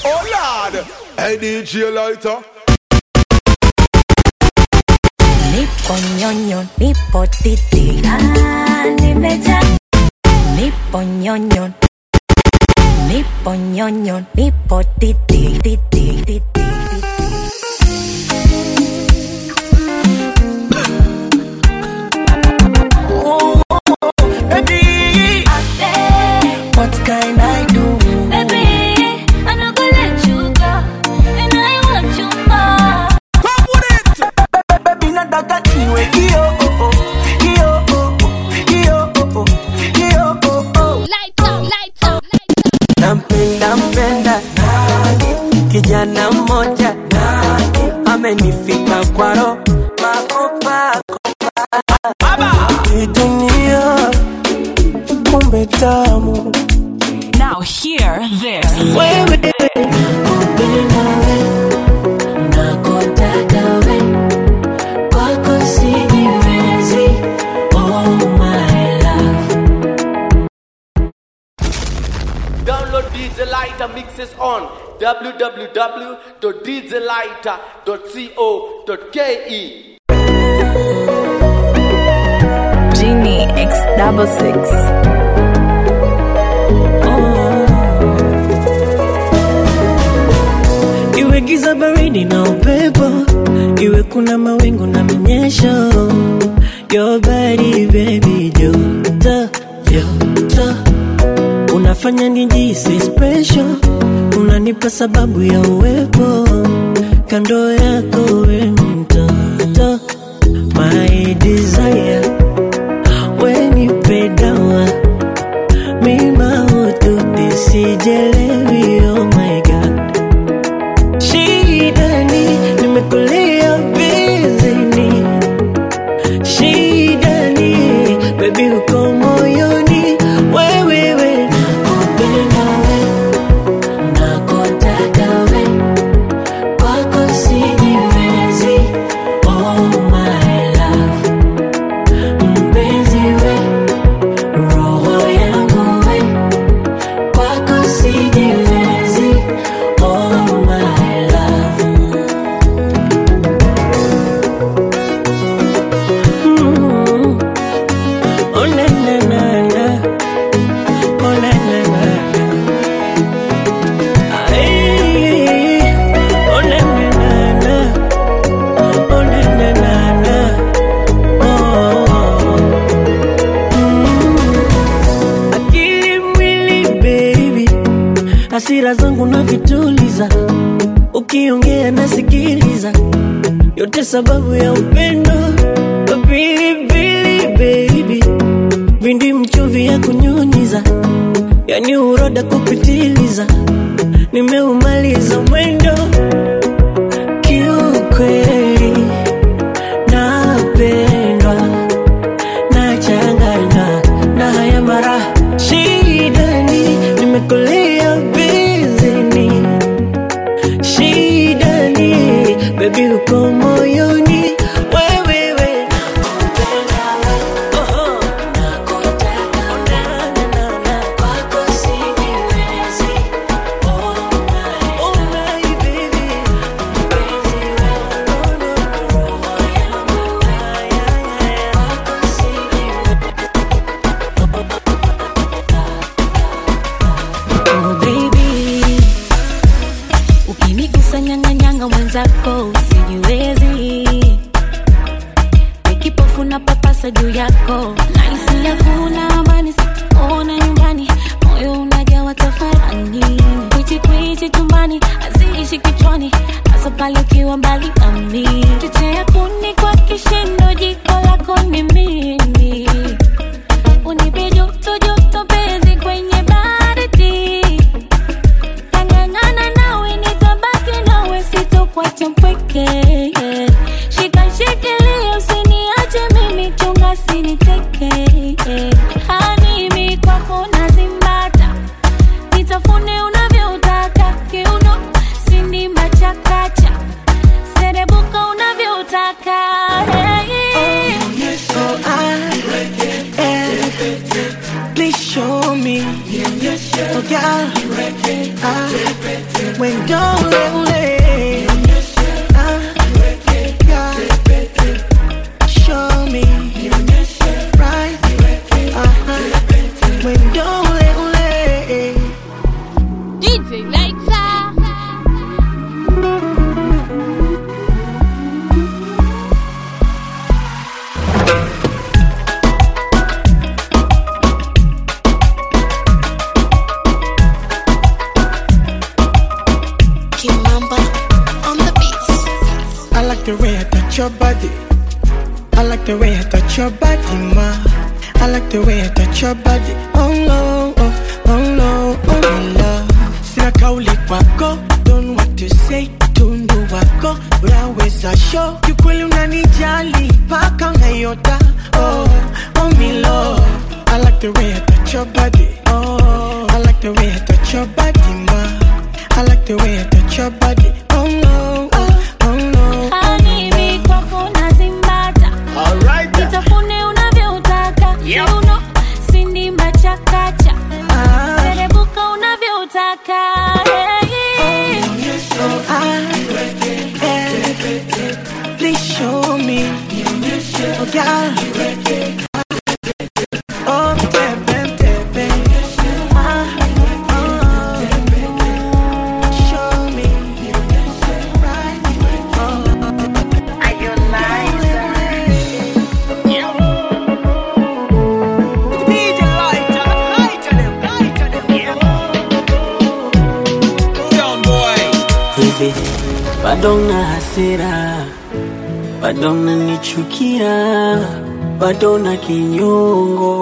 Oh Lord, hey DJ Lighter. Nipo nyonyo, nipo titi, ah, nimejaa. Nipo nyonyo, nipo nyonyo, nipo titi, titi, titi, titi. Baby, what can I do? Baby, I'm not gonna let you go, and I want you more. Come with it. Baby, nataka niwe kio oh oh, kio oh oh, kio oh oh, kio oh oh. Light up, light up, light up. Nampenda mpenda nani, kijana mmoja nani, amenifika kwa roho makopa Hii dunia kumbe tamu Now hear this. wewe Nakupenda we, nakutaka we, kwako sijiwezi, oh my love. Download DJ Lighter mixes on www.djlighter.co.ke. Genie X double six. Iwe giza baridi na upepo, iwe kuna mawingu na minyesho, your body baby joto joto, unafanya nijisi special, unanipa sababu ya uwepo kando yako, we mtoto my desire, we nipe dawa mima hututi sijelewi, oh my god Shidani, nimekulia bizini. Shidani, baby uko moyoni. Wewe we, Nakupenda we, nakutaka we, kwako sijiwezi, oh my love. Mpenzi we, roho yangu we, kwako sijiwezi, oh my love. mm. Oh na na na na. Oh na na na na. Ay, oh na na na na. Oh na na na na. Oh. Mm. Akili mwili baby, hasira zangu na vituliza, ukiongea nasikiliza, yote sababu ya upendo. Pilipili baby, vindi mchuvi ya kunyunyiza, yani uroda kupitiliza, nimeumaliza mwendo kiukweli, napendwa nachanganywa na haya mara shidani, nimekulia bizini shidani, baby uko moyoni wewe we. Oho. Na, na, na, na. Oh my baby. Oh, no, no. Ay, ay, ay. Oh baby, ukinigusa nyang'anyanga mwenzako usijiwezi, nikipofu na papasa juu yako, nahisi hakuna amani, sikuona nyumbani, moyo unajawa tafarani, kwichi kwichi chumbani, haziishi kichwani, hasa pale ukiwa mbali nami, chochea kuni kwa kishindo, jiko lako ni mimi unipe joto joto penzi kwenye baridi tangangana nawe nitabaki nawe sitokwacha mpweke ah, wendo ule ule ah, yeah. show me right aha wendo ule ule DJ Lighter. Kimamba on the beats. I like the way I touch your body. I like the way I touch your body, ma. I like the way I touch your body. Oh no, oh, oh no, oh my love. Sina kauli kwako, don't know what to say. Tundu wako, unaweza show. Kiukweli unanijali, paka unayota. Oh, oh me love. I like the way I touch your body. Oh, I like the way I touch your body, ma. I like the way I touch your body. Oh no, oh, oh no. Habibi kwako nazimbata. Nitafune unavyotaka. Kiuno, sindimba chakacha. Ah, Serebuka unavyotaka. Hey. oh, ah, eh, please show me. Oh, yeah. Oh, tebe, tebe. Ah, oh, show me. Right. Oh, DJ lighter, lighter them, lighter them. Sound boy. hivi bado na hasira, bado nanichukia, bado na kinyongo,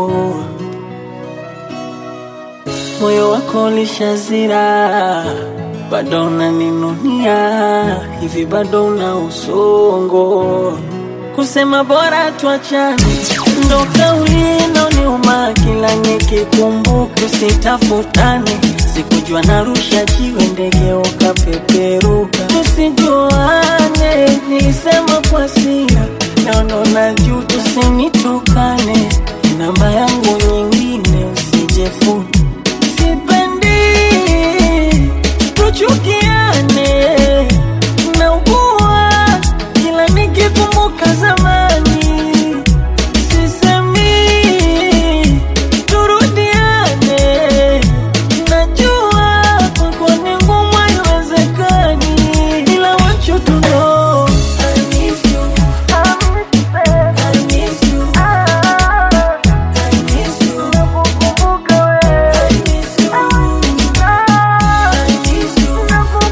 moyo wako lishazira, bado naninunia, hivi bado na usongo, kusema bora tuachane, ndo kauli inaoniuma kila nikikumbuka, usitafutane sikujua narusha jiwe ndege ukapeperuka, tusijuane, nilisema kwa sira, naono na juu, tusinitukane, namba yangu nyingine usijefuni, sipendi tuchukiane, naugua kila nikikumbuka zamani sisemi turudiane, najua kwako ni ngumu, haiwezekani, ila want you to know I miss you. I miss you. I miss you. I miss you. I miss you.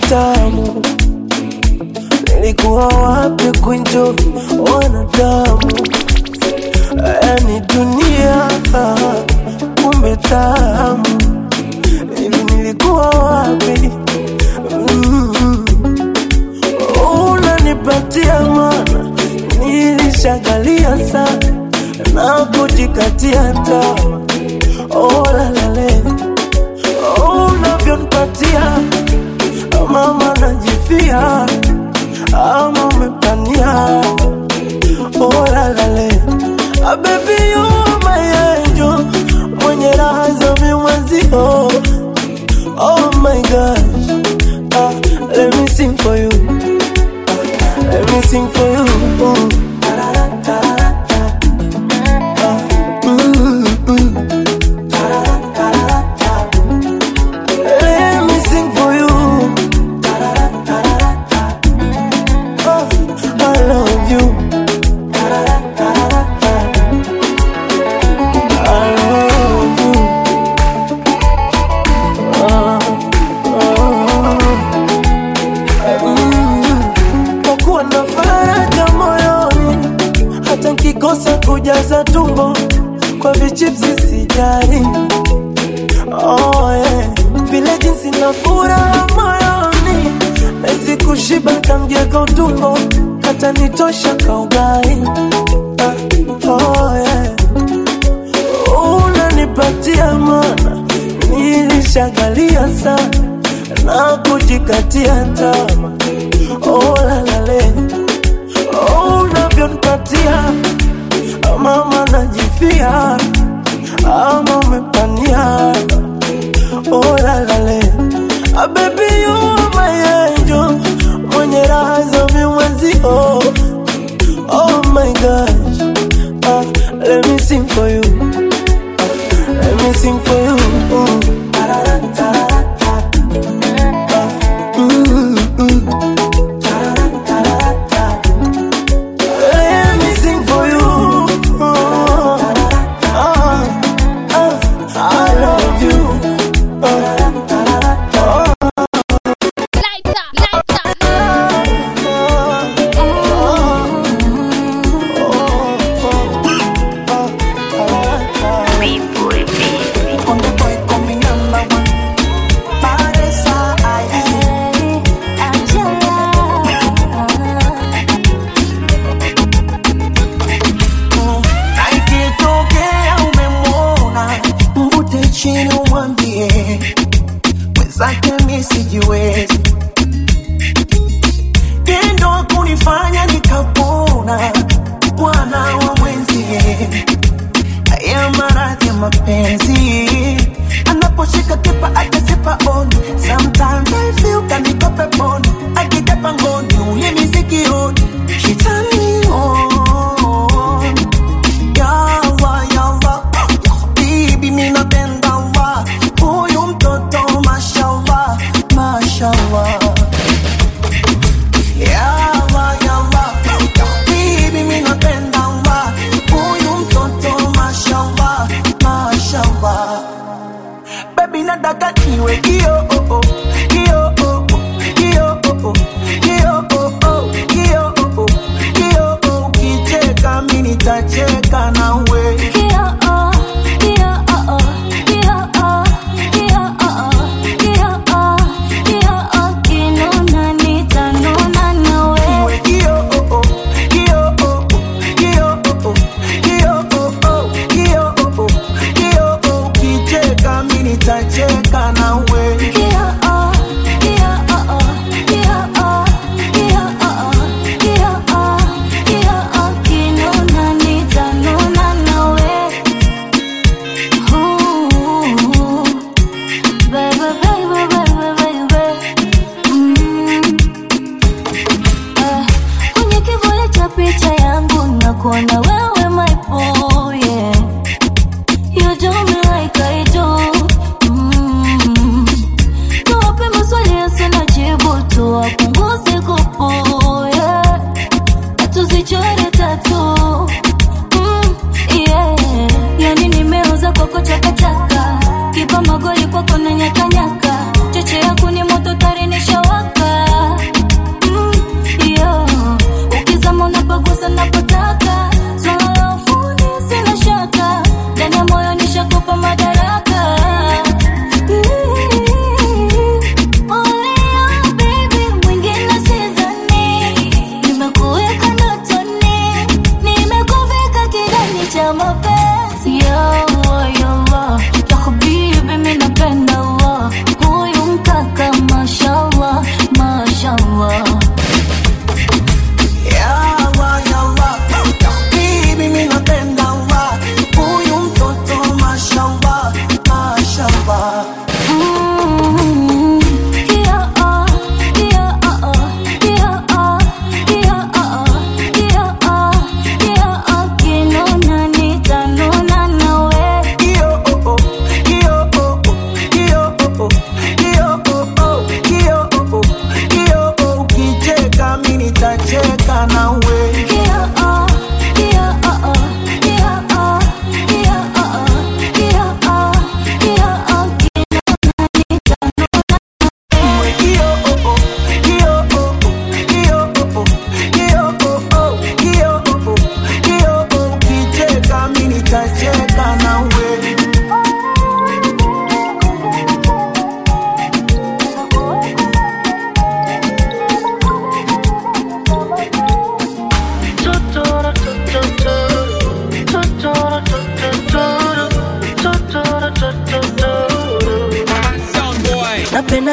tamu nilikuwa wapi kunjo wanadamu yani dunia kumbe tamu hivi nilikuwa wapi mm. unanipatia mana nilishagalia sana na kujikatia tamaa oh, lalale oh, unavyonipatia mama najifia ama umepania oh, lalale ah, baby you are my angel mwenye raha za mimwezio oh my gosh ah, let me sing for you ah, let me sing for you mm. Mm, mm. Let me sing for you. Oh, I love you. I love you. Oh, oh. Mm. Kwa kuwa na faraja moyoni, hata nkikosa kujaza tumbo kwa vichipsi sijali. Oh, yeah. Vile jinsi na furaha moyoni Nezi kushiba kamgeka utumbo Hata nitosha kaugai ah, oh, yeah. Unanipatia mana Nilishagalia sana Na kujikatia tama Oh lalale Oh unavyonipatia Mama najifia Ama umepania oh la la le. Ah, baby you are my angel mwenye raha za mimwezio oh my gosh ah, let me sing for you ah, let me sing for you mm. Ah, mm, mm. Let me sing for you. Ah, ah, I love you. Na ikitokea umemwona mvute chini umwambie mwenzake mi sijiwezi tendo kunifanya nikapona bwana wa mwenzie haya maradhi ya mapenzi anaposhika kipa akasipa on sometimes I feel kanikope poni akitepa ngoni ulimi sikioni she turn me on Yawa, yawa, bibi mi napenda wa huyu mtoto mashallah, mashallah. Yawa, yawa, bibi mi napenda wa huyu mtoto mashallah, mashallah. Baby nataka niwe kio oh oh, kio oh oh, kio oh oh, kio oh oh, kio oh oh, kio oh. Ukicheka mi nitacheka nawe. Niwe kio oh oh, kio oh oh, kio oh oh, kio oh oh, kio oh oh, kio oh. Ukicheka mi nitacheka nawe. Kwenye kivuli cha picha yangu nakuona wewe my boy, yeah. You do me like I do. Mm. Tuwape maswali yasina jibu, tuwapunguze kupu, yeah. Na tuzichore tatu. Mm, yeah. Yani nimeuza kwako chakachaka, kipa magoli kwako na nyakanyaka, cheche yako ni moto tari nishawaka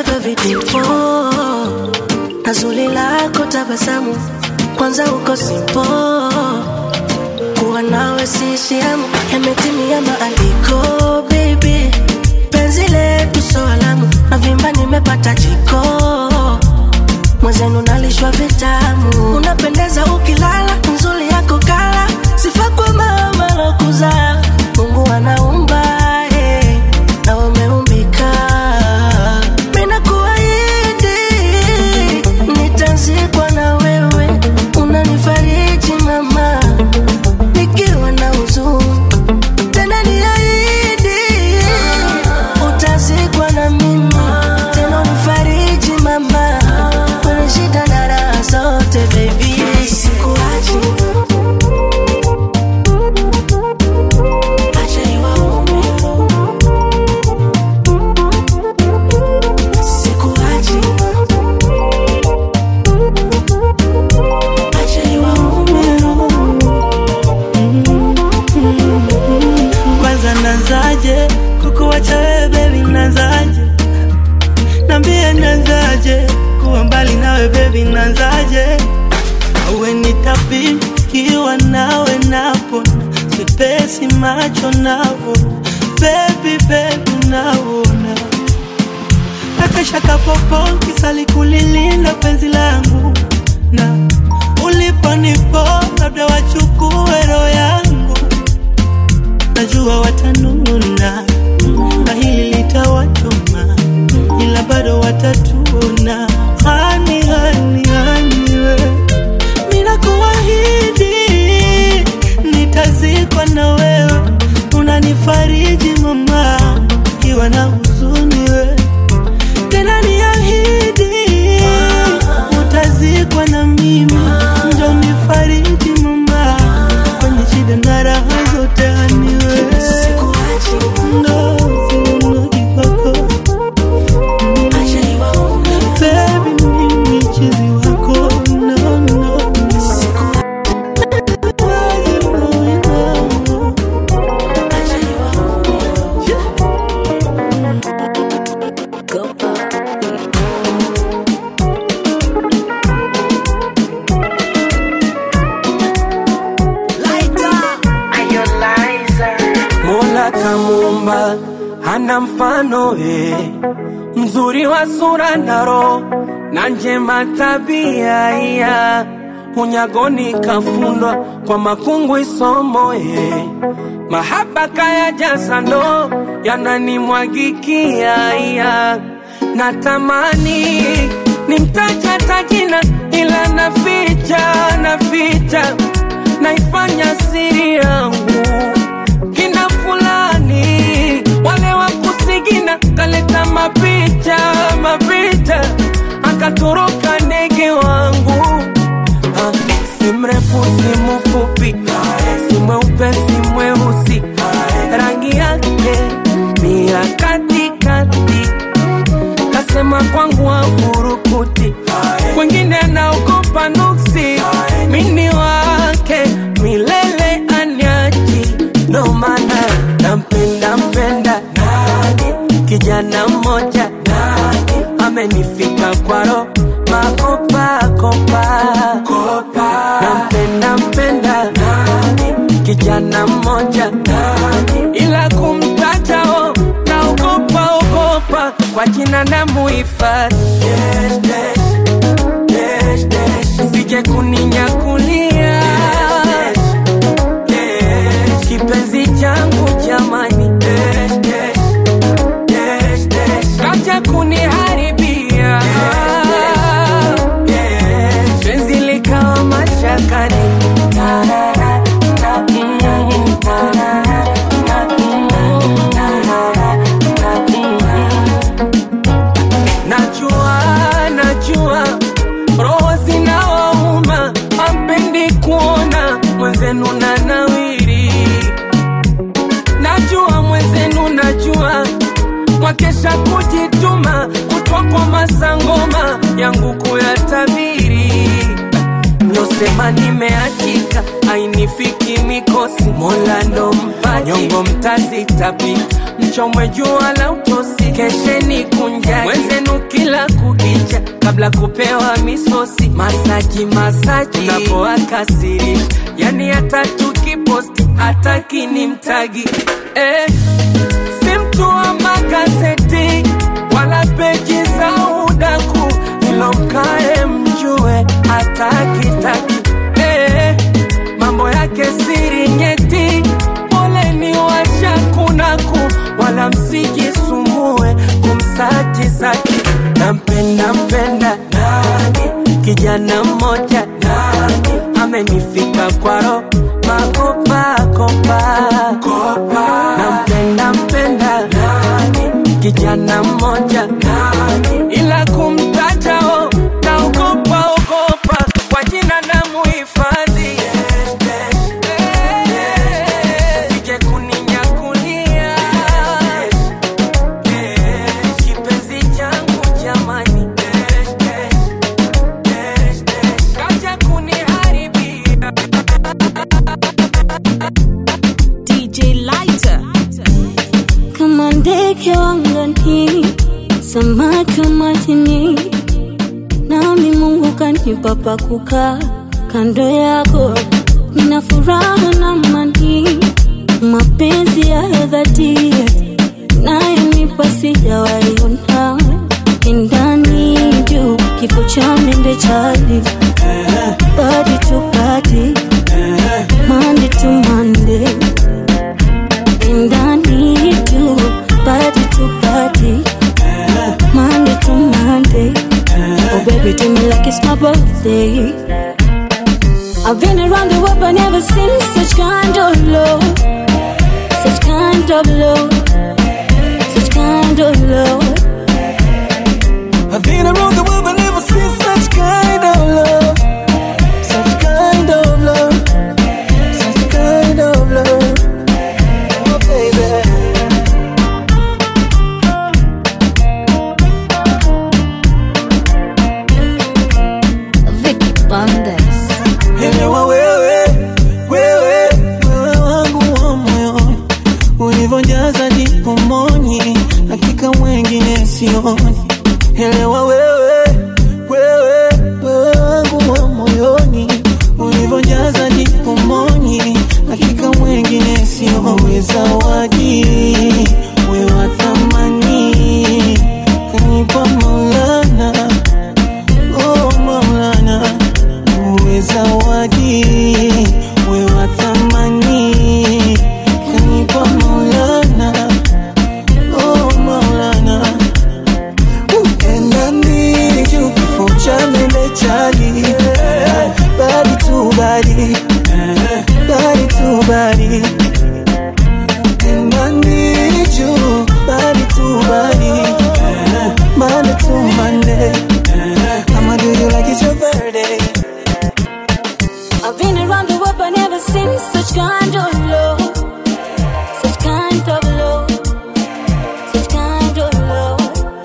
navyo vidipo na zuri lako tabasamu kwanza uko simpo kuwa nawe sishiamu yametimia maandiko baby penzi letu so alamu na vimba nimepata jiko mwezenu nalishwa vitamu unapendeza ukilala nzuri yako kala sifa kwa mama lokuza mungu anaumba eh, na umeumbika mina kuahidi nitazikwa na wewe unanifariji mama nikiwa na huzuni tena niahidi utazikwa na mimi tena unifariji mama kwenye shida na raha zote baby sikuachi acha niwaume sikuachi acha niwaume kwanza nanzaje kukuwacha wewe bebi nanzaje nambie nanzaje kuwa mbali nawe bebi nanzaje awe nitapikiwa nawe napona sipesi macho navona bebi bebi naona akashaka popo kisali kulilinda penzi langu na uliponipo labda wachukue roho yangu najua watanuna na hili litawachoma ila bado watatuna hani hani hani we mina kuahidi nitazikwa na wewe unanifariji mama iwa na huzuni we tena niahidi utazikwa na mimi ndo nifariji mama kwenye shida na raha zote haniwe ndo siunogi kwako Baby, mimi chizi wako no, no. Mola kamuumba hana mfano eh, mzuri wa sura na roho na njema tabia iya unyagoni kafundwa kwa makungu isomo eh, mahaba kaya jasa ndo yananimwagikia iya natamani nimtaja tajina ila naficha naficha naifanya siri yangu kina fulani wale wa kusigina kaleta mapicha mapicha akatoroka ndege wangu Ah, si mrefu si mfupi si mweupe si mweusi rangi yake ni ya katikati kasema kwangu afurukuti kwengine naogopa nuksi mini wake milele anyaji ndo maana nampenda mpenda kijana mmoja amenifika kwaro makopakopa nampenda mpenda kijana mmoja ila kumtatao naogopa ogopa kwa jina na muhifadhi sije kuninyakulia kipenzi changu jamani kaja kuniharibia penzi likawa mashakani najua najua roho zinawauma ampendi kuona mwenzenu na nawiri najua mwenzenu najua mwakesha kujituma kutwa kwa masangoma yangu kuyatabiri mlosema nimeachika ainifiki mikosi mola ndo mpa nyongo mtazitapika tuchomwe jua la utosi kesheni kunjani wenzenu kila kukicha kabla kupewa misosi masaji masaji unapoakasirisha yani hata tukiposti hata kinimtagi eh, si mtu wa magazeti wala peji za udaku ilo mkae mjue hatakitaki eh, mambo yake siri nyeti poleni washakunaku wala msijisumbue kumsaji zaki nampenda mpenda nani kijana mmoja nani amenifika kwaro makopakopa nampenda mpenda nani kijana mmoja nani ila kumtajao naogopa ogopa kwa jina na muhifadhi sije kuninyakulia kipenzi changu jamani kaja kuniharibia DJ Lighter. Kama ndege wangani, samaki wa majini, nami Mungu kanipa pa kukaa kando yako. Nina furaha na amani, mapenzi ya dhati nayonipa sijawaiona ndani juu kifo cha mende chali body to body Monday to Monday And I need you Body to body Monday to Monday Oh baby do me like it's my birthday I've been around the world but never seen such kind of love Such kind of love Such kind of love I've been around the world but never seen such kind of love. Such kind of love. Such kind of love. Oh, baby. Vicky Bandes Elewa wewe, wewe, wewe wangu wa moyoni, ulivyojaza dipomoni, hakika mwengine sioni. Elewa wewe, wewe, wewe wangu wa moyoni, ulivyojaza dipomoni, hakika mwengine sioni. Zawadi wewe wa thamani, kanipa Maulana, oh Maulana uwe zawadi we wa thamani kanipa maulana oh maulana upendani juu kifo cha mende chali badi tu badi badi tu badi pendani juu badi tu badi Monday to Monday I'ma do you like it's your birthday I've been around the world but never seen such kind of love. Such kind of love. Such kind of love.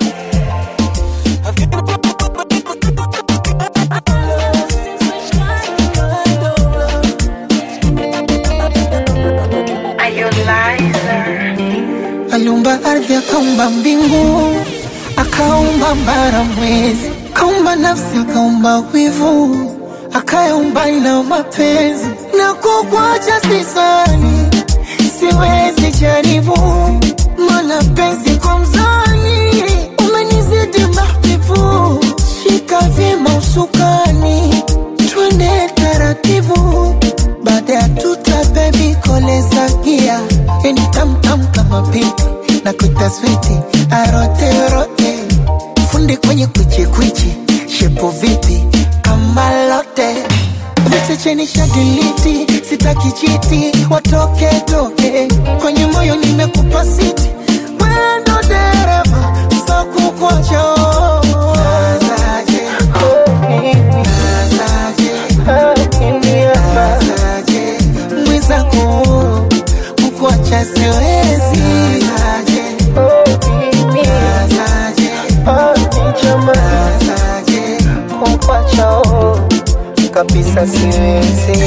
aliumba ardhi akaumba mbingu akaumba mbara mwezi akaumba nafsi akaumba wivu akayaumba ina mapenzi na kukwacha sisani siwezi jaribu mana penzi kwa mzani umenizidi mahbibu shika vyema usukani twende taratibu baada ya tuta bebi koleza gia yani tamtam kama pipi na kutaswiti aroterote fundi kwenye kwichikwichi shepo vipi kama lote vichecheni shadiliti sitaki chiti watoke toke kwenye moyo nimekupa siti wendo dereva sakukocho mwizako kukuacha siwezi kukuacha kabisa siwezi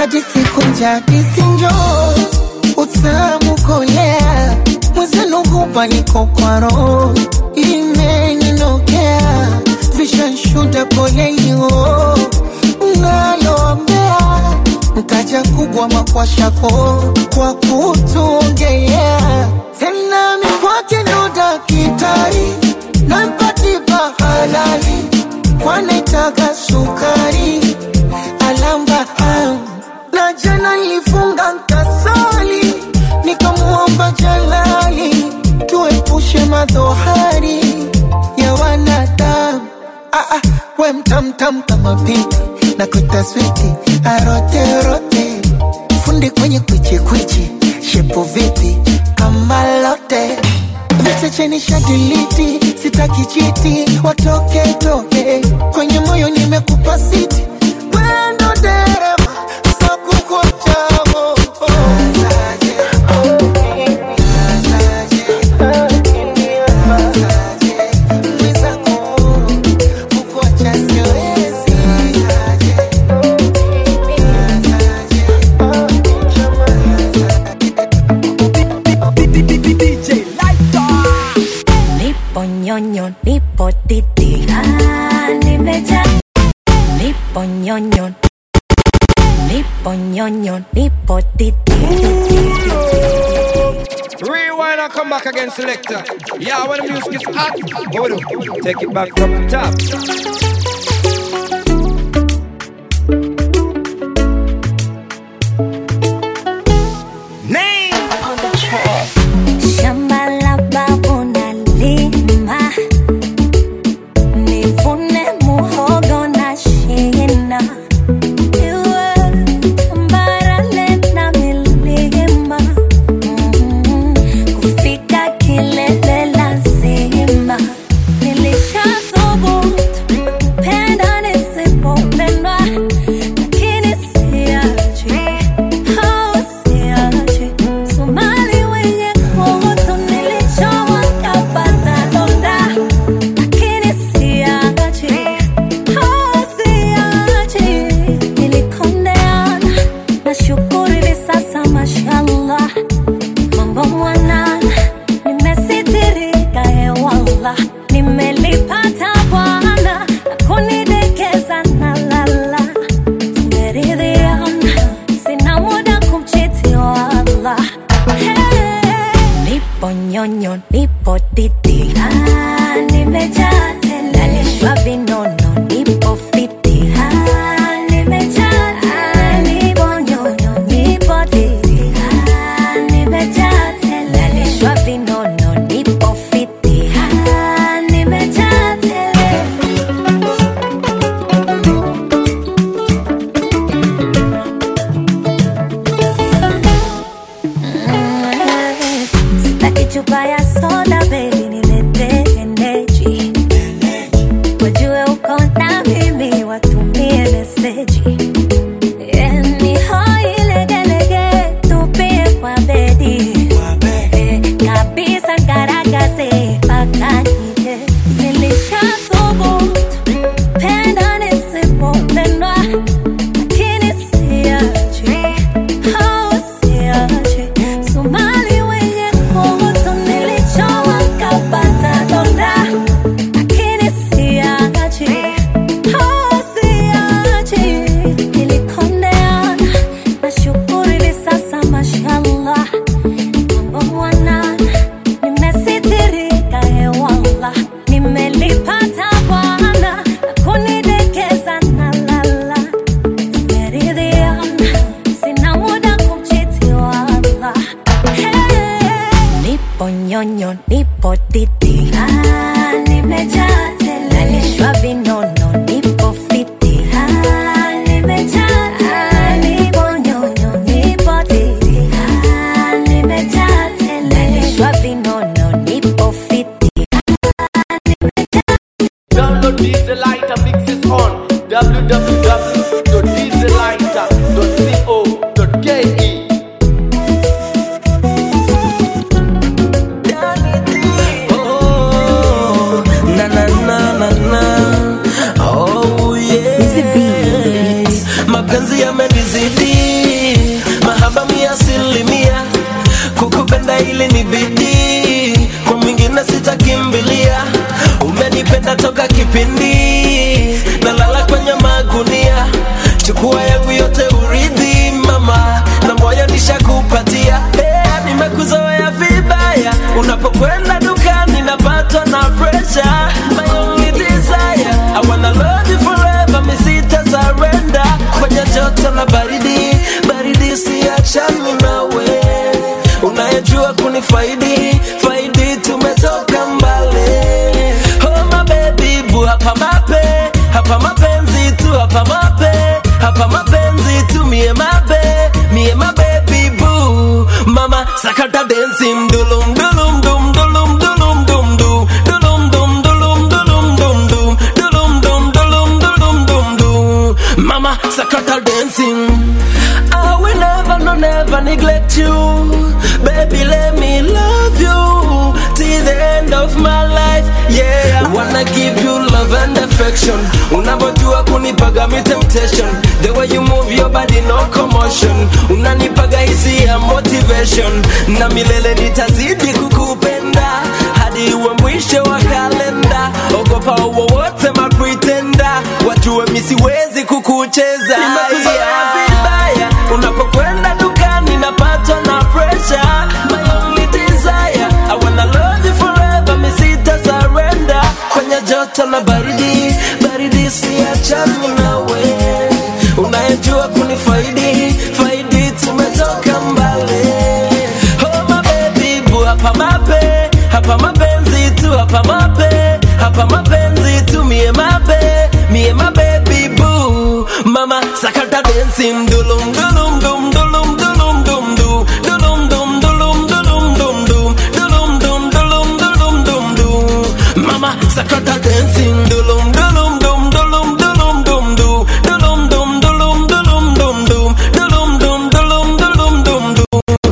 hadisi kunja hadisi njo utamu kolea mwezenu hupa niko kwa roho imeninokea vishanshuda polelio naloambea mtaja kubwa makwashako kwa kutuongelea tena mikwake ndo dakitari nampatipa halali kwanaitaga sukari alamba am. na jana nilifunga nkasali nikamuomba jalali tuepushe madhohari ya wanadamu ah, ah, we mtamtam kama pipi na kutaswiti aroterote fundi kwenye kwichikwichi shepo vipi kama lote vichecheni shadiliti sitaki chiti watoke toke kwenye moyo nimekupa siti wendo dereva sakukochavo Nipo nyonyo, nipo titi, ah, nimejaa. Nipo nyonyo, nipo nyonyo, nipo titi, titi, titi. Rewind and come back again, selector. Yeah, when the music is hot, what we do? Take it back from the top. Name. Shamba la babu nalima, nivune muhogo na shina. Iwe tambarare na milima, mm, kufika kilele lazima. Nilishathubutu kupenda nisipopendwa, lakini siachi, oh, siachi. Somali wenye kutu nilichomwa kapata donda, lakini siachi, oh, siachi. Nilikondeana, nashukuru hivi sasa mashallah mambo mwanana, nimesitirika hewala, nimelipata Bwana na kunidekeza na lala, tumeridhiana, sina muda kumchiti wala. Hey, nipo nyonyo, nipo titi, ah, nimejaa tele, nalishwa vinono, nipo fiti, ah, nimejaa tele, nipo nyonyo, nipo titi, ah, nimejaa tele, nalishwa vinono, nipo fiti, ah, nimejaa tele. Sitaki chupa ya soda baby, nilete energy. umenizidi mahaba mia asilimia kukupenda ili ni bidii kwa mwingine sitakimbilia umenipenda toka kipindi nalala kwenye magunia chukua yangu yote uridhi mama na moyo nishakupatia hey, nimekuzoea vibaya unapokwenda dukani napatwa na pressure my only desire I wanna love you forever mi sita surrender kwenye joto na baridi baridi siachani nawe unayejua kunifaidi faidi tumetoka mbali oh my baby bu hapa mape hapa mapenzi tu hapa mape hapa mapenzi tu mie mabe mie mabebi bu mama sakata dancing dulum dulum dum dulum dulum dum dum dulum dum dulum dulum dum dum dulum dum dulum dulum dum dum mama sakata dancing I will never no never neglect you baby let me love you till the end of my life yeah I wanna give you love and affection unavyojua kunipaga mi temptation the way you move your body no commotion unanipaga hisi ya motivation na milele nitazidi kukupenda hadi uwe mwisho wa kalenda ogopa wowote mapretenda wajue mi siwezi kukucheza Nimekuzoea vibaya unapokwenda dukani napatwa na pressure my only desire I wanna love you forever mi sita surrender kwenye joto na baridi baridi siachani nawe unayejua kunifaidi faidi tumetoka mbali oh my baby bu hapa mape hapa mapenzi tu hapa mape hapa mapenzi tu mie mabe mie mabebi bu mama sakata dancing dulum dulum dum dulum dulum dum du dulum dum dulum dulum dum dum dulum dum dulum dulum dum du mama sakata dancing dulum dulum dum dulum dulum dum du dulum dum dulum dulum dum dum dulum dum dulum dulum dum du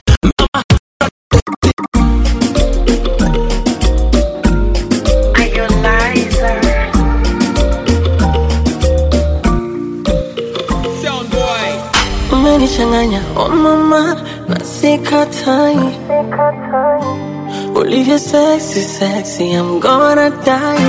Sound boy. umenichanganya oh mama na sikatai ulivyo sexy sexy I'm gonna die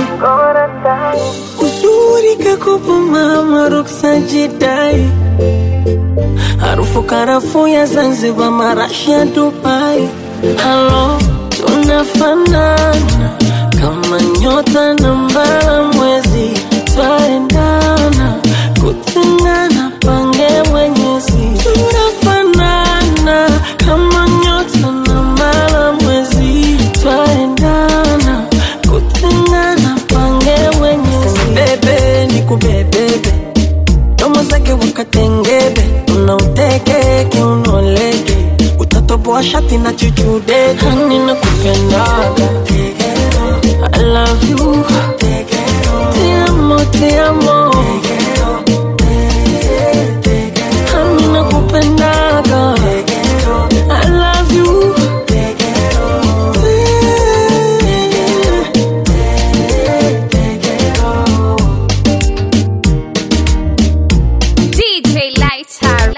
uzuri kakupa mama ruksa jidai harufu karafu ya Zanzibar marashi ya Dubai halo tunafanana kama nyota na mbala mwezi twaendana kutengana pange mwenyezi tunafanana kama nyota na mbala mwezi twaendana kutengana pange mwenyezi bebe nikubebebe domo zake wakatengebe unauteke kiunoleke utatoboa shati na chuchude hani na kupendaga I love you Te amo, te amo Hani na kupendaga I love you DJ Lighter.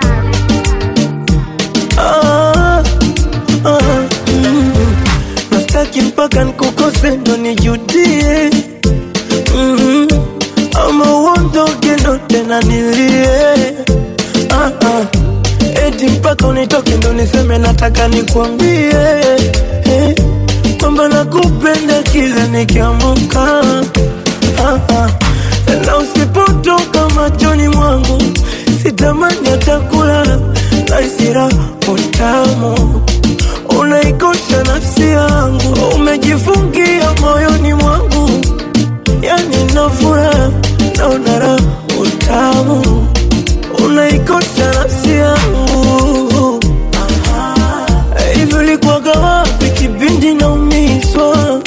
Ah, ah, mm. nastaki mpaka nkukose ndo nijudie mm. ama uondoke ndo tena nilie ah, ah. eti mpaka unitoke ndo niseme nataka nikwambie eh, kwamba nakupenda kila nikiamuka ah, ah. na usipotoka machoni mwangu sitamani hata kulala naisira utamu unaikosha nafsi yangu umejifungia moyoni mwangu yani nafura naona raha utamu unaikosha nafsi yangu hivyo likuwaga wapi kipindi naumizwa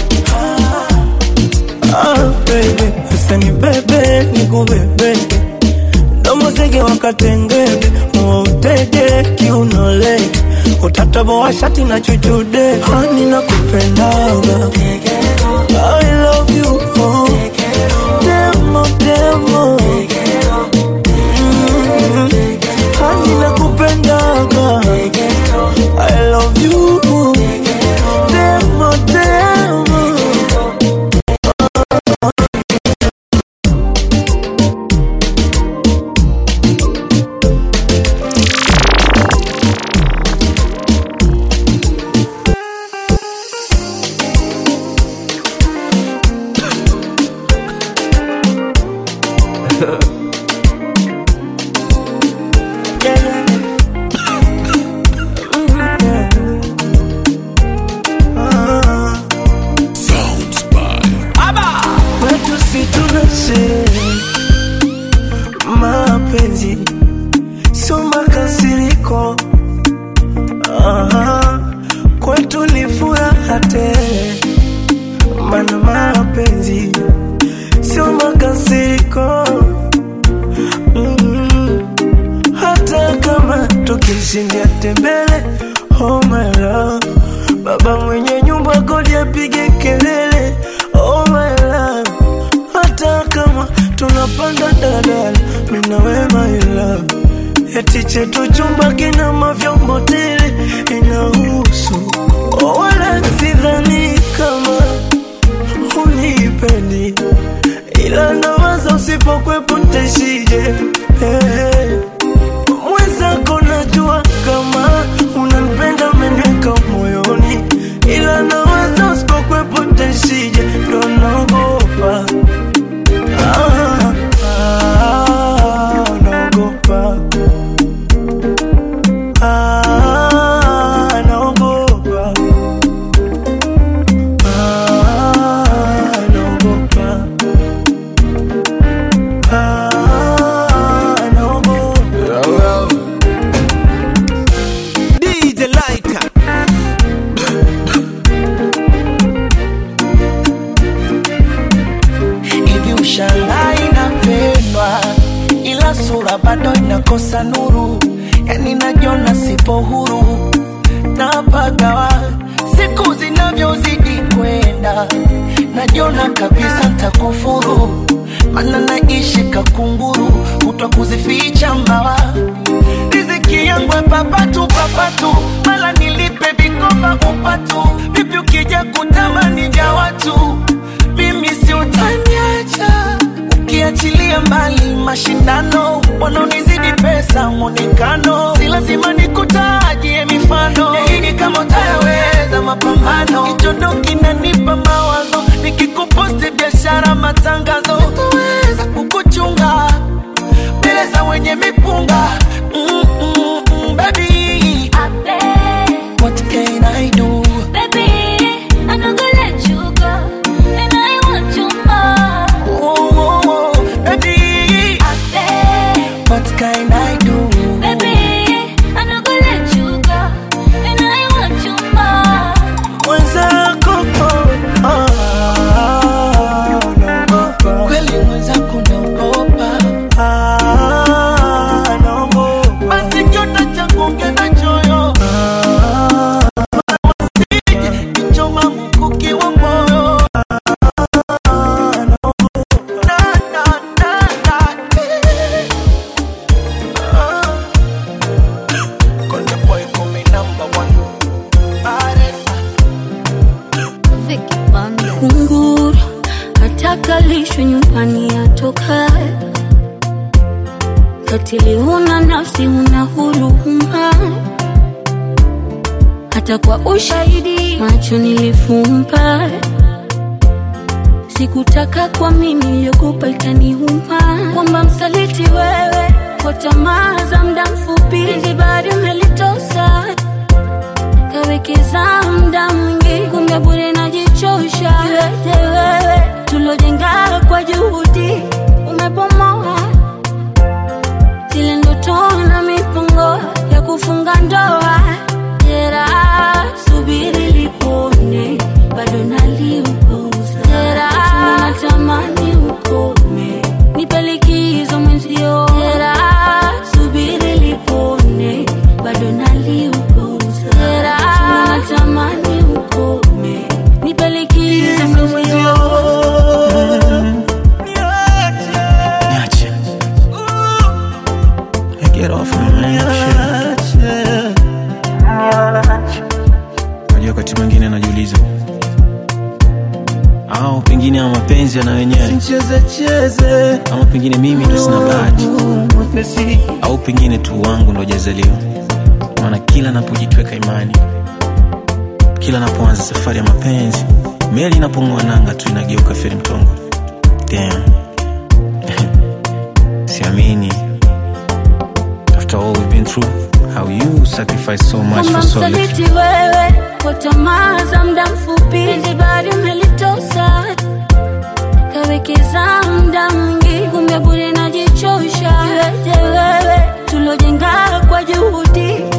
ah, baby, sasa ni bebe nikubebe domo zege wakatengebe muutege kiunolege utataboa shati na chuchude hani na kupendaga I love you oh. demo demo mm. siko Aha, kwetu ni furaha tele, mana mapenzi sio makasiriko mm hata kama tukishindia tembele oh my love baba mwenye nyumba kodi apige kelele oh my love hata kama tunapanda dadala mina we my love eti chetu chumba kina mavyombo tele inahusu oh, wala sidhani kama unipendi ila nawaza usipokwepo ntaishije hey. Mwenzako najua kama unanipenda umeniweka moyoni, ila nawaza usipokwepo ntaishije, ndo naogopa ah, ah, naogopa ah, naogopa ah, naogopa ah, naogopa DJ Laika hivi ushangaa inapendwa ila sura bado inakosa nuru yani najiona sipo huru napagawa siku zinavyozidi kwenda najiona kabisa ntakufuru mana naishi kakunguru kutwa kuzificha mbawa riziki yangu papatu papatu mala nilipe vikoba upatu vipi ukija kutamani vya watu mimi si utaniacha ukiachilia mbali mashindano wanaonizidi pesa mwonekano si lazima nikutajie mifano yaini kama utayaweza mapambano kichondo kinanipa mawazo nikikuposti biashara matangazo sitoweza kukuchunga mbele za wenye mipunga mm, mm, mm, baby what can I do oh, oh, oh, baby what can I do mwenzako oh, ah, naogopa kweli mwenzako naogopa ah, naogopa basi kiota cha kuongeza choyo ah, wasije kichoma mkuki wa moyo ah, naogopa na, na, na, na, eh. Ah. Konde boy call me number one Baresa kunguru atakalishwe nyumbani atoka katili huna nafsi huna huruma hata kwa ushahidi macho nilifumba sikutaka kwa mimi iliyokupa ikaniuma kwamba msaliti wewe kwa tamaa za muda mfupi zibari umelitosa kawekeza muda mwingi kumbe bure najichosha yote wewe tulojenga kwa juhudi umepomoa zile ndoto na mipango ya kufunga ndoa jera subiri lipone bado naliupuza jera natamani ukome nipe likizo mwenzio jera subiri lipone bado naliupuza jera natamani ukome nipe likizo mwenzio Niache. Get off of me. shit. Unajua wakati mwingine najiuliza au pengine ama mapenzi yana wenyewe Cheze cheze ama pengine mimi ndo sina bahati mwepesi au pengine tu wangu ndo jazaliwa maana kila napojitweka imani kila napoanza safari ya mapenzi meli inapong'oa nanga tu inageuka feri mtongo Damn. siamini after all we've been through how you sacrifice so much kama for so little msaliti wewe kwa tamaa za muda mfupi zibari umelitosa kawekeza muda mwingi kumbe bure najichosha yote wewe tulojenga kwa juhudi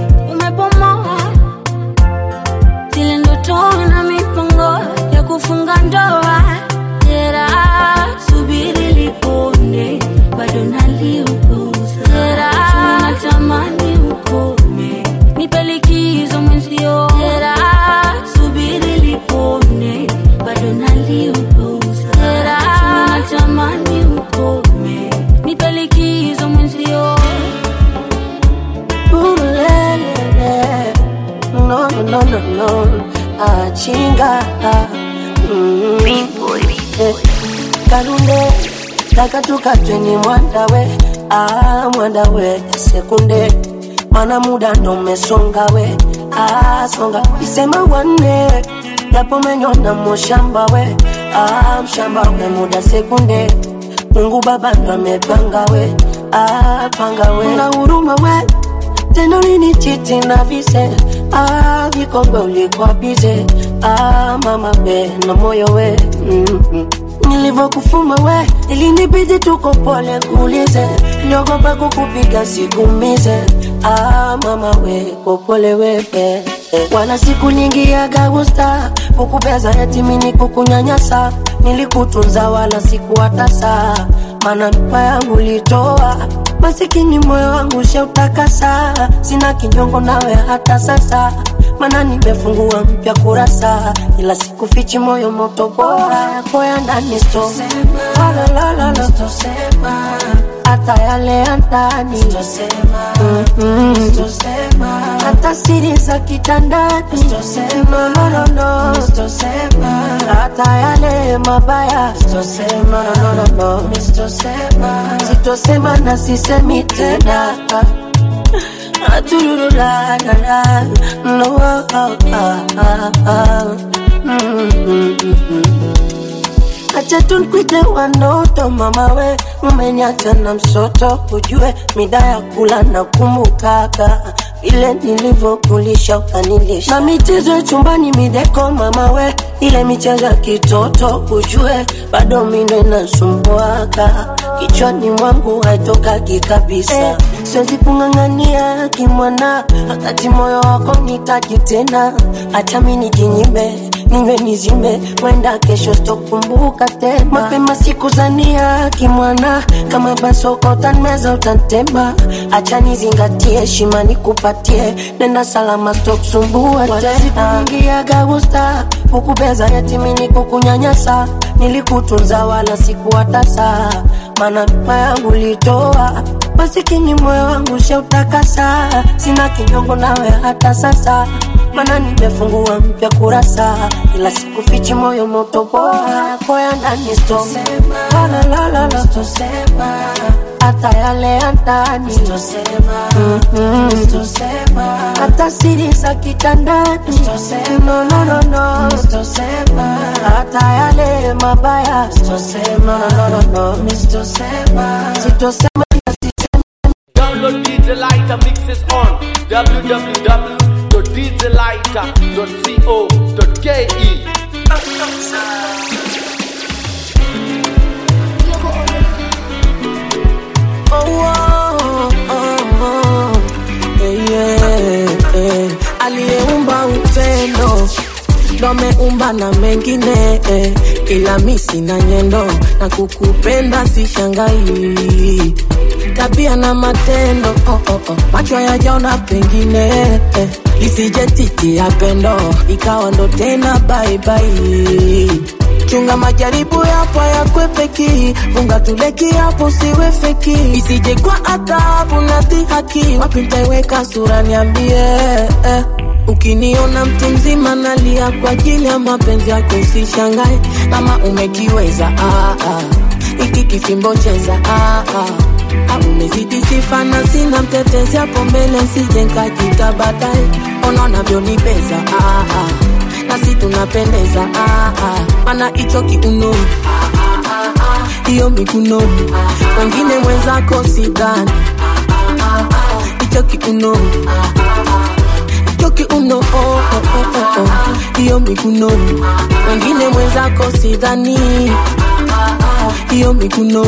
no achinga mm. Eh, kalunde taka tukatweni mwandawe ah, mwandawe sekunde mana muda ndo umesonga we ah, songa isema wanne japo menyona mushamba we ah, mshamba we muda sekunde mungu baba ndo amepanga we ah, panga we na huruma we tendo lini chiti na vise ah, vikombe ulikuwa bize ah, mama we na moyo we mm-hmm nilivyokufuma we ilinibidi tuko pole kuulize niogopa kukupiga sikumize ah, mama we kopole wepe wala siku nyingi ya gagusta kukupeza yatimini kukunyanyasa nilikutunza wala sikuwatasa mana ndoa yangu litoa masikini moyo wangu sheutakasa sina kinyongo nawe hata sasa mana nimefungua mpya kurasa ila sikufichi moyo moto bora yako ya ndani sto Walalalala. hata yale ya ndani Mm-mm. hata siri za kitandani No, no, no, no. hata yale mabaya No, no, no, no, no. sitosema na sisemi tena Aturururarara. No, ah, ah, ah, ah. Mm, mm, mm, mm. acha tunkwite wanoto mama we umeniacha na msoto ujue mida ya kula na kumbukaka vile nilivyokulisha ukanilisha na michezo ya chumbani mideko mama we ile michezo ya kitoto ujue bado mindo inasumbuaka kichwani mwangu haitokaki kabisa eh, siwezi kung'ang'ania kimwana wakati moyo wako nitaji tena acha mi nijinyime ninywe nizime wenda kesho sitokumbuka tena mapema siku zania kimwana kama basoko utanmeza utantema acha nizingatie heshima nikupatie nenda salama sitokusumbua tena ingiaga gusta kukubeza yatimini kukunyanyasa nilikutunza wala sikuwatasa mana ndoa yangu litoa masikini moyo wangu sheutakasa sina kinyongo nawe hata sasa mana nimefungua mpya kurasa ila sikufichi moyo moto bora yako ya ndani sto Walalalala. hata yale ya ndani Mm-mm. hata siri za kitandani no, no, no, no. hata yale mabaya no, no, no, no, no. sitosema Download DJ Lighter mixes on www.djlighter.co.ke. Oh, oh, oh, oh. Eh, yeah, eh. aliyeumba upendo ndo ameumba na mengine eh. ila mi sina nyendo na kukupenda sishangai tabia na matendo oh, oh, oh. macho yajaona pengine eh. lisije ya pendo ikawa ndo tena baibai chunga majaribu yapo yakwepeki funga tuleki hapo siwe feki isije kwa adhabu na dhihaki wapi ntaiweka sura niambie eh. ukiniona mtu mzima nalia kwa ajili ya mapenzi yako usishangae kama umekiweza ah, ah. iki kifimbo cheza ah, ah. Ah, umezidi sifa na sina mtetezi hapo mbele sije nkajita baadaye ona unavyonibeza ah, ah. nasi tunapendeza ah, ah. mana hicho kiuno hiyo mikuno wengine mwenzako sidhani hicho kiuno hicho kiuno oh, oh, oh, oh, oh. hiyo mikuno wengine mwenzako sidhani hiyo mikuno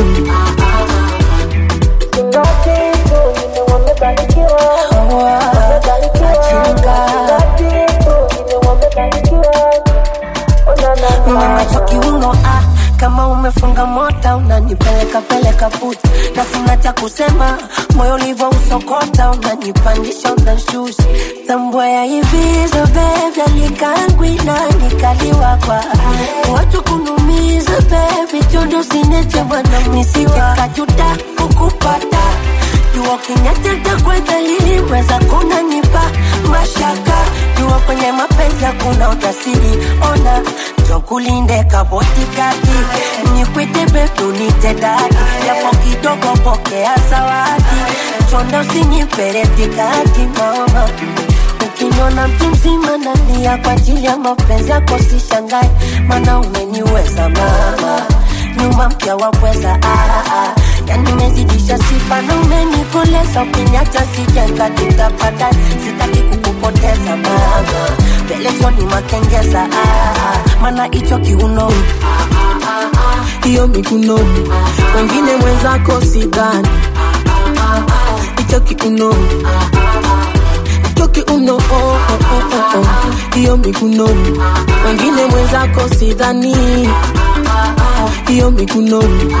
Unacho kiuno ah, kama umefunga mota unanipeleka peleka puta, nafuna cha kusema moyo ulivyo usokota, unanipandisha unashusha, tambua ya hivi zo baby alikangwi na nikaliwa kwa watu kunumiza baby, chondo sineche bwana misike kajuta kukupata jua kinyateta kwa dhalili weza kunanipa mashaka najua kwenye mapenzi hakuna ujasiri ona jokulinde kabotikati nikwite betunite dadi yapo kidogo pokea zawadi chonde usiniperetikati mama ukiniona mtu mzima nalia kwa ajili ya mapenzi yako sishangae mana umeniweza mama nyuma mpya wapweza ah, ah. yani mezidisha sifa na umenikoleza ukiniacha sijenga tutapata sitaki kukupoteza mama pelezoni makengeza ah, ah. mana hicho kiuno hiyo mikunoni wengine mwenzako sidhani hicho kiuno hicho kiuno oh, oh, oh, oh, oh. hiyo mikunoni wengine mwenzako sidhani hiyo mikunoni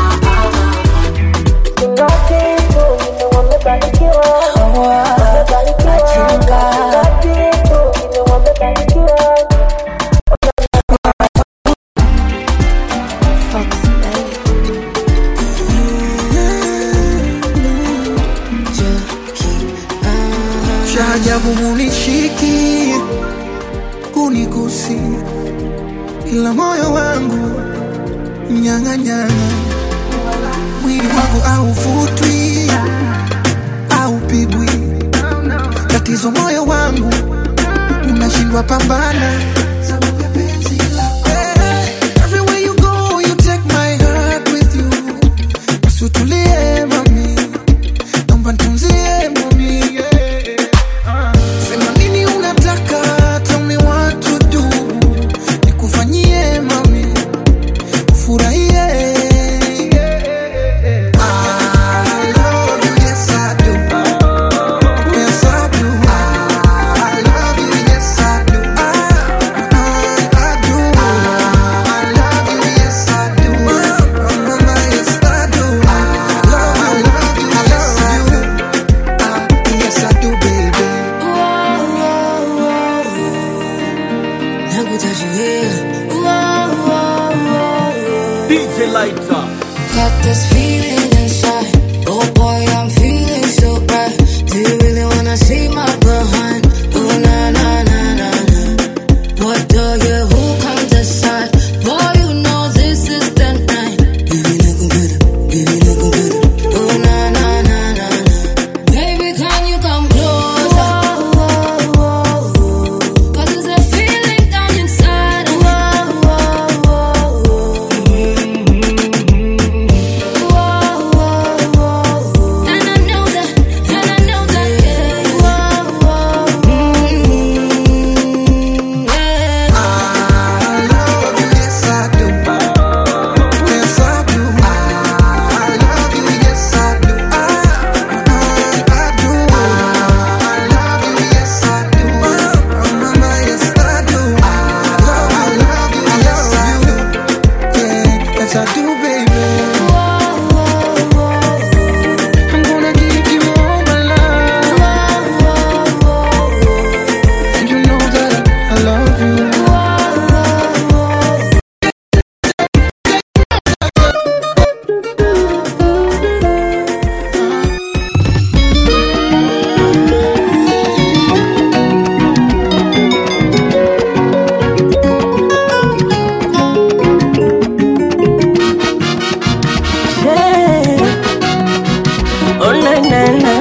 cha ajabu munishiki kunigusi ila moyo wangu nyang'anyana mwili wangu aufutwi aupigwi tatizo moyo wangu unashindwa pambana Eh, everywhere you go, you take my heart with you. Basi utulie mami naomba nitunzie mami yeah. Sema nini unataka, tell me what to do. Nikufanyie mami, ufurahie. I love you, yes I do. Yes I do. I love you, yes I do. I, I do. I love you, yes I do. Mama, yes I do. I love you, love you, yes I do. Ah, yes I do, baby. DJ Lighter. Got this feeling inside. Oh boy, I'm feeling so right. Do you really wanna see my behind? Oh na na na na na. What do you? Who come decide? Boy, you know this is the night. Baby, look good. Baby, look good. Oh na na na na na. Baby, can you come closer? Cause there's a feeling down inside of me. And I know that, and I know that, yeah. I love you, yes I do. Yes I do. I love you, yes I do. I, I do. I love you, yes I do. Mama, yes I do. I love, I love you, yes I do. Yeah, yes I do, baby. I'm gonna give you all my love. And you know that I love you. Yeah. Oh na na na.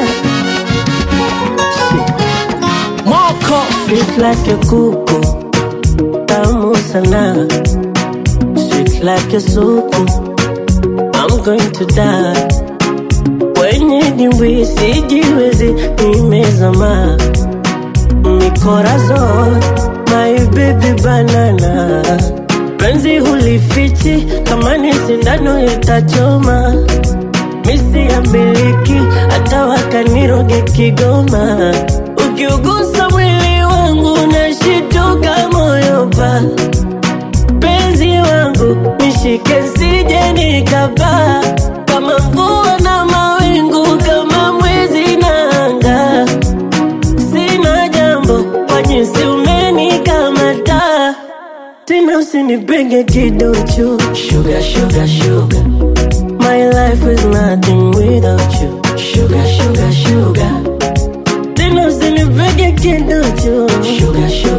Moko Sweet like a kuku, tamu sana. Sweet like a suku, I'm going to die. Kwenye dimbwi sijiwezi, nimezama. Mikorazon, my baby banana. Penzi hulifichi, kama ni sindano itachoma. Misi ya miliki, hata wakaniroge Kigoma. Ukiugusa mwili wangu nashituka moyo pa penzi wangu nishike sije nikapaa kama mvua na mawingu kama mwezi na anga sina jambo kwa jinsi umenikamata tena usinipenge kiduchu sugar, sugar, sugar. My life is nothing without you sugar, sugar, sugar. Tena usinipenge kiduchu sugar, sugar,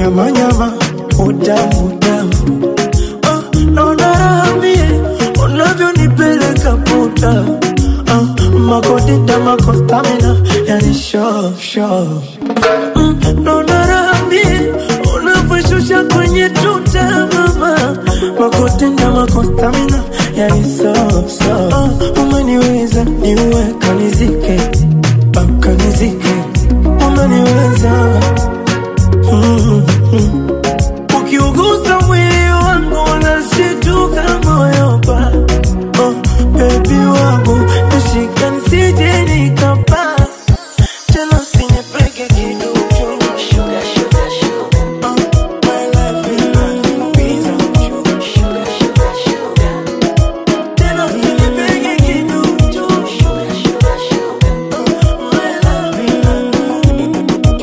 nyama nyama utamu utamu oh, naona raha mie unavyonipeleka puta oh, makodita makostamina yani sho sho mm, naona raha mie unavyoshusha kwenye tuta mama makodita makostamina yani so so oh, umeniweza niue kanizike oh, kanizike umeniweza mm, mm. ukiugusa mwili wangu unashituka moyo pa oh, bebi wangu nashika nisije nikapa tena usinipeke kiduchu Sugar, sugar, sugar. Oh, my life is nothing without you. Sugar, sugar, sugar. Tena usinipeke kiduchu Sugar, sugar, sugar. Oh, my life is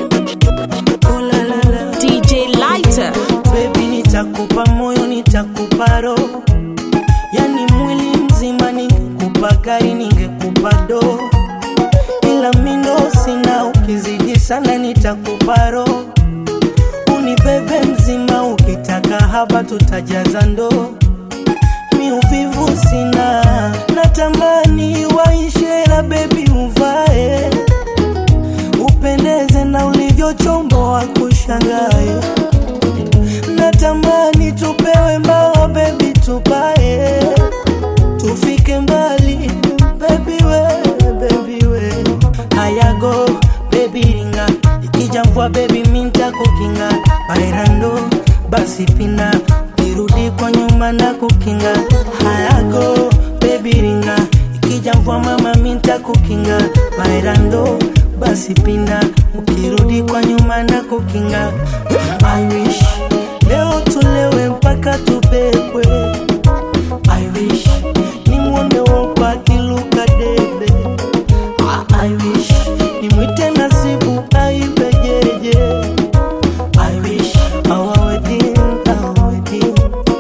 DJ Lighter. Baby, nitakupa moyo, nitakupa roho, yani mwili mzima. Ningekupa gari, ningekupa do, ila mindo sina. Ukizidi sana, nitakupa roho, unibebe mzima. Ukitaka haba, tutajaza ndoo. Mi uvivu sina, natamani waishe, la bebi uvae, upendeze na ulivyochomboa kushangae natamani tupewe mbao bebi tupae tufike mbali bebi we bebi we hayago bebi ringa ikija mvua bebi minta kukinga bairando basi pina kirudi kwa nyuma na kukinga hayago bebi ringa ikija mvua mama minta kukinga bairando basi pinda ukirudi kwa nyuma na kukinga I wish leo tulewe mpaka tubebwe I wish nimwone wopa akiluka debe I wish nimwite nasibu aibejeje I wish our wedding, our wedding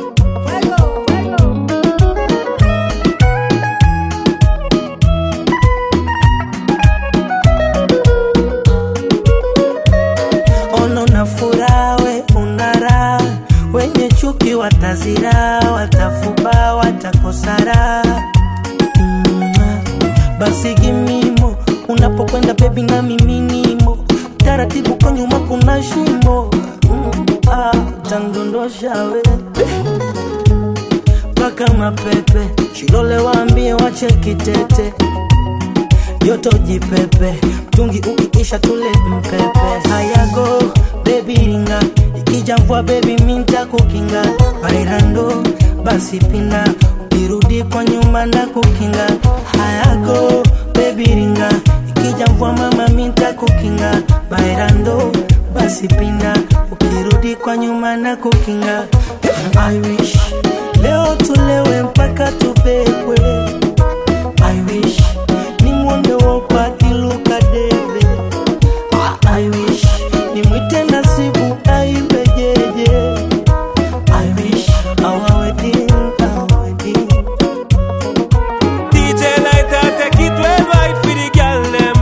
ono na furaha we unara wenye chuki watazira watafuba watakosara mm, basi gimimo unapokwenda bebi na miminimo taratibu kwa nyuma kuna shimo mm, ah, tandondosha we mpaka mapepe shilole waambie wache kitete joto jipepe mtungi ukiisha tule mpepe hayago bebi ringa ikija mvua bebi minta kukinga bairando basi pina ukirudi kwa nyuma na kukinga hayago bebi ringa ikija mvua mama minta kukinga bairando basi pina ukirudi kwa nyuma na kukinga I wish leo tulewe mpaka tubebwe I wish nimwone wopa akiluka debe I wish nimwite nasibu aibejeje I wish our wedding, our wedding DJ Lighter, take it well right for the girl them.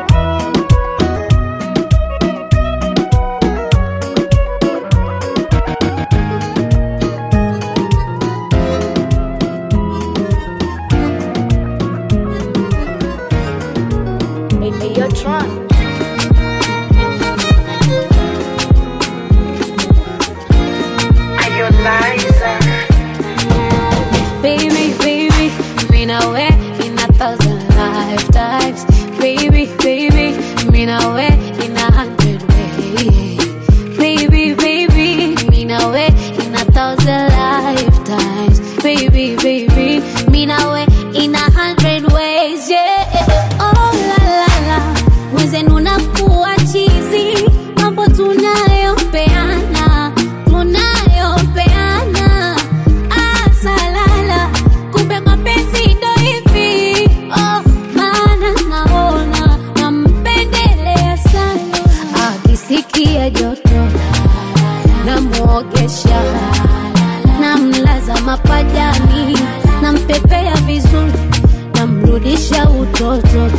Baby, baby, mean I way in a thousand lifetimes. Baby, baby, mean I way in a hundred ways. Baby, baby, mean I way in a thousand lifetimes. Baby, baby, mean I way in a hundred ways. Yeah. Oh la la la, mwenzenu nakuwa chizi, mambo tunayopeana, tunayopeana asalala kumbe mapenzi ndo hivi oh, maana naona nampendelea sana akisikia joto namwogesha namlaza mapajani nampepea vizuri namrudisha utoto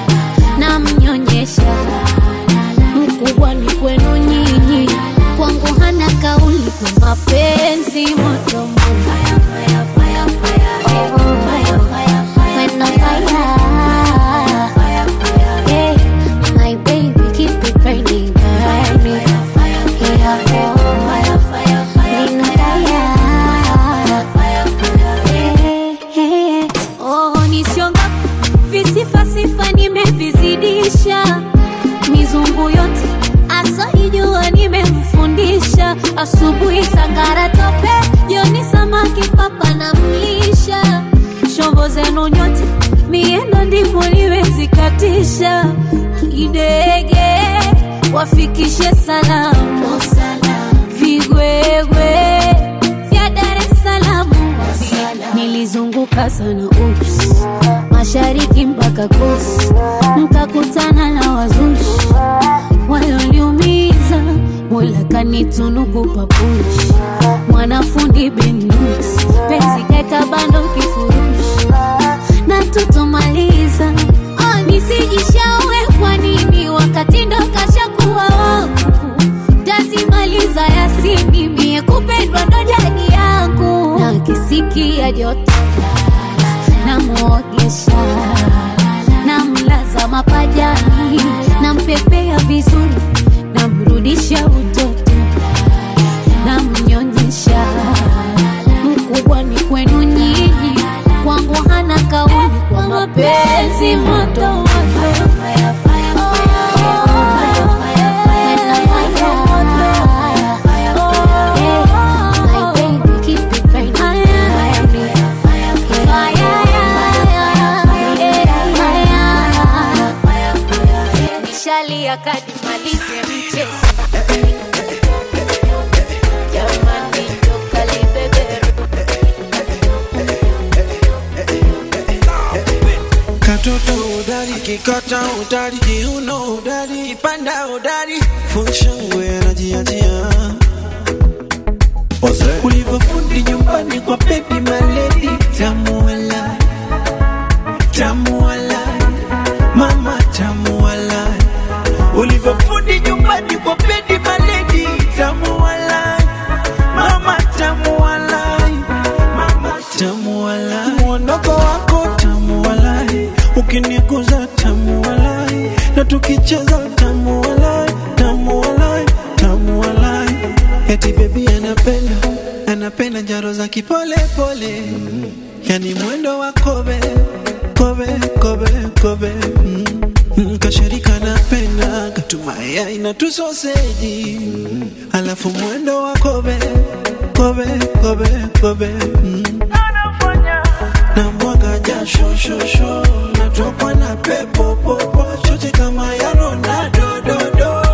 namnyonyesha mkubwa ni kwenu nyinyi kwangu mapenzi moto moto. Oh, when on fire. Yeah, my baby keep it burning, burning. Yeah, oh, oh, nisionga visifasifa nimevizidisha mizungu yote asaijua nimemfundisha asubuhi sangara tope jioni samaki papa na mlisha shombo zenu nyote miendo ndivyo liwezikatisha kidege wafikishe salamu vigwegwe vya Dar es Salaam nilizunguka sana ups mashariki mpaka kus mkakutana na wazushi walioniumiza mola kanitunuku papushi mwanafundi benus penzi kaeka bando kifurushi na tutomaliza oh, nisijishaue kwa nini wakati ndo kashakuwa wangu tazimaliza yasini mie kupendwa ndo jadi yangu na kisikia joto namwogesha namlaza mapajani nampepea vizuri namrudisha utoto namnyonyesha mkubwa ni kwenu nyinyi kwangu hana kauli kwa mapenzi moto moto Nishalia kadi malize mchezo jamani toka libeberu Katoto udari, kikata udari, kiuno udari, kipanda udari, funshangwe anajiachia ulivyofundi nyumbani kwa baby maledi, tamu wala, tamu wala, mama tamu wala, ulivyofundi nyumbani kwa baby maledi, tamu wala, mama tamu wala, mama tamu wala, mwondoko wako tamu wala, ukiniguza tamu wala, na tukicheza tamu wala, tamu wala, tamu wala, eti baby anapenda anapenda njaro za kipole pole, yani mwendo wa kobe kobe kobe kobe mm. Mm, Kashirika napenda katumaya ina tu soseji mm. Alafu mwendo wa kobe kobe kobe kobe mm. Na mwaga jasho shosho natokwa na pepo popo chote kama ya Ronaldo do do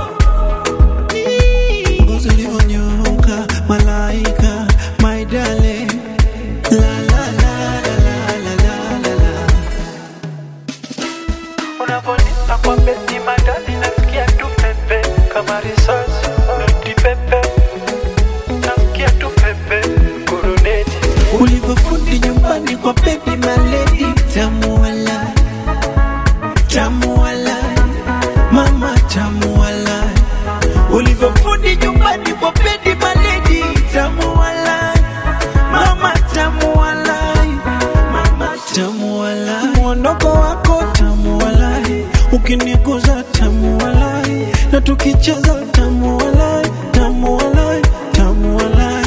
ngozi ulivyonyoka malaika my darling la la la la la la la la la Unavonipa kwa beti madali nasikia tu pepe kama risasi noti pepe nasikia tu pepe kuruneti ulivyofundi nyumbani kwa baby maledi tamu wala tamu wala mama tamu wala ulivyofundi nyumbani kwa baby maledi tamu wala mama tamu wala mama tamu wala mwondoko wako tamu wala ukiniguza tamu wala na tukicheza tamu wala tamu wala tamu wala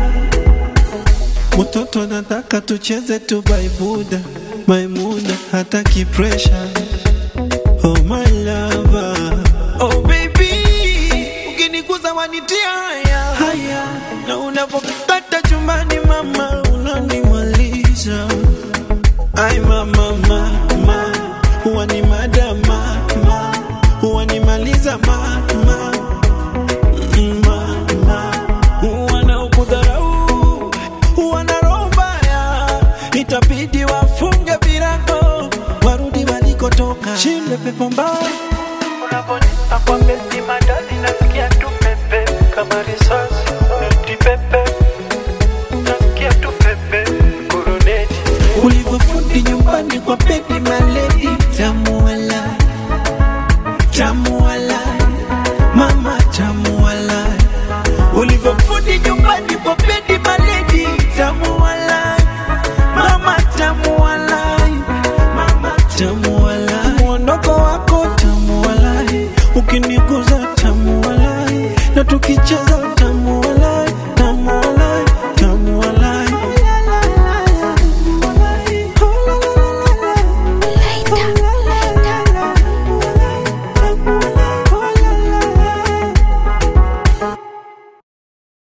Mtoto nataka tucheze tu baibuda Maimuna hataki pressure Oh my lover Oh baby Ukiniguza wanitia haya haya Na unapokata chumbani mama Unanimaliza Ay mama mama Huwa ni madama mama Huwa nimaliza mama mama Wanaokudharau wana roho mbaya, itabidi wafunge virago warudi walikotoka. Shinde pepo mbaya Unavonipa kwa beti madali nasikia tu pepe kama risasi noti pepe nasikia tu pepe kuruneti ulivyofundi nyumbani kwa baby mali